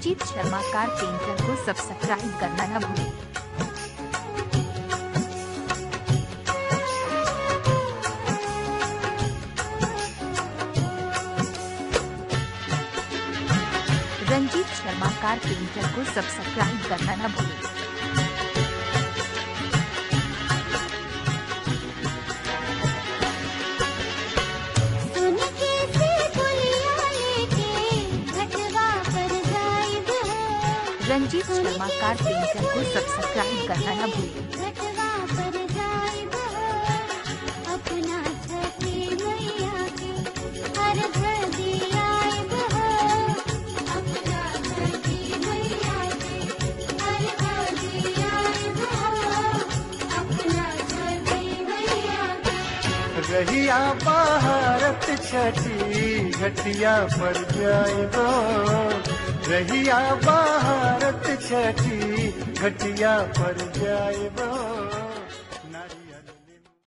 Ranjit Sharma car painter को subscribe करना न भूलें रंजीत शर्मा कार पेंटर को सब्सक्राइब करना न भूलें सुन के से पुलिया लेके घटवा पर जाइब रंजीत शर्मा कार पेंटर को सब्सक्राइब करना न भूलें घटवा पर जाइब अपना छठी मैया के हर घर दियाइब अपना छठी मैया के हर घर दियाइब अपना छठी मैया के रहिया भारत छठी घटिया पर जाएगो रहिया भारत छठी घटिया पर जाएगो